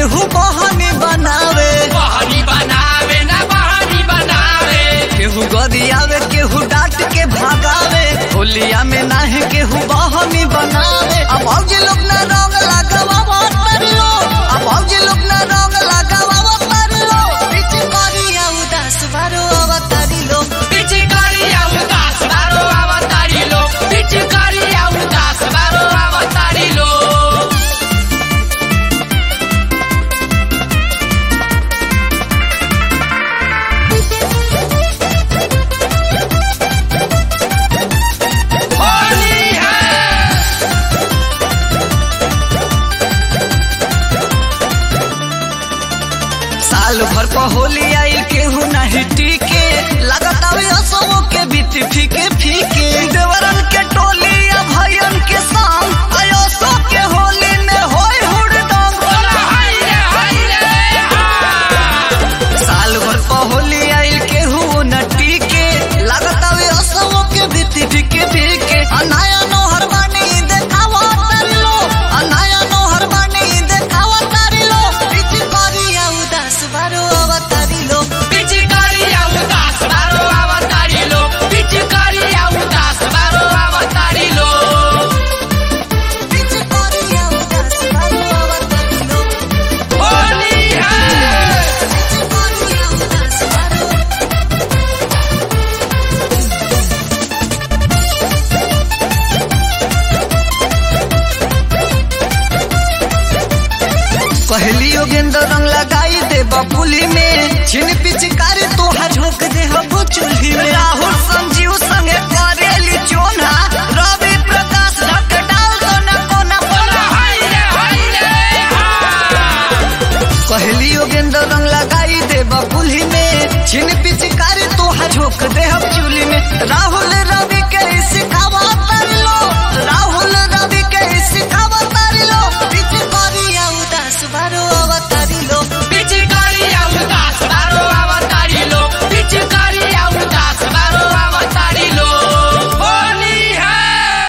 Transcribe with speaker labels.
Speaker 1: केहू बहनी बनावे
Speaker 2: बहनी बनावे ना बहनी बनावे
Speaker 1: केहू गरियावे केहू डांट के भागावे होलिया में नाही केहू बहनी बनावे अब औजी लोग ना रंग लगावा तरलो अब औजी लोग ना रंग लगावा तरलो बीच करिया उदास बारो अवतारी लो
Speaker 2: पिचकारिया उदास बारो अवतारी लो पिचकारिया उदास बारो अवतारी लो होली है
Speaker 1: साल भर पर होली आई केहू नाही टीके लगातावे असमो के बीत फीके फीके देवरन के टोली या भयन के संग आयो सो के होली में होय हुड़दंग
Speaker 2: बोला हाय रे हाय रे हा
Speaker 1: साल भर पर होली आई केहू न टीके लगातावे असमो के बीत फीके फीके अनाया नोहर बानी देखावा तरलो अनाया नोहर बानी देखावा तरलो बीच करिया उदास बारो अवतारी लो
Speaker 2: पिचकारिया उदास बारो अवतारी लो पिचकारिया उदास बारो अवतारी लो
Speaker 1: बीच करिया उदास बारो अवतारी लो
Speaker 2: होली है
Speaker 1: पहली योगेंद्र रंग लगाई दे बबुली में छिन पिचकारी तोहा झोंक दे हबो चूल्ही में राहुल संजीव संगे करेली चोना रवि प्रकाश ढक डाल दो न कोना
Speaker 2: बोला
Speaker 1: कोना
Speaker 2: हाय रे हाय रे हा
Speaker 1: पहली योगेंद्र रंग लगाई दे बबुली में छिन पिचकारी तोहा झोंक दे हम चूल्ही में राहुल